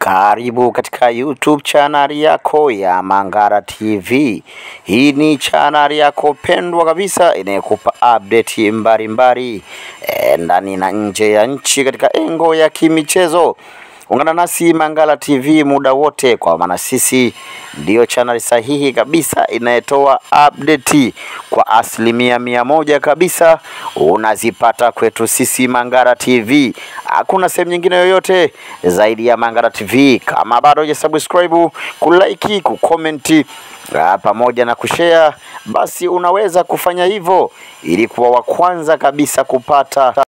Karibu katika YouTube channel yako ya Mangara TV. Hii ni channel yako pendwa kabisa inayokupa update mbalimbali e, ndani na nje ya nchi katika engo ya kimichezo. Ungana nasi Mangala TV muda wote, kwa maana sisi ndiyo channel sahihi kabisa inayotoa update kwa asilimia mia moja kabisa. Unazipata kwetu sisi Mangala TV, hakuna sehemu nyingine yoyote zaidi ya Mangala TV. Kama bado hujasubscribe, kulike, kukomenti ah, pamoja na kushare, basi unaweza kufanya hivyo ili kuwa wa kwanza kabisa kupata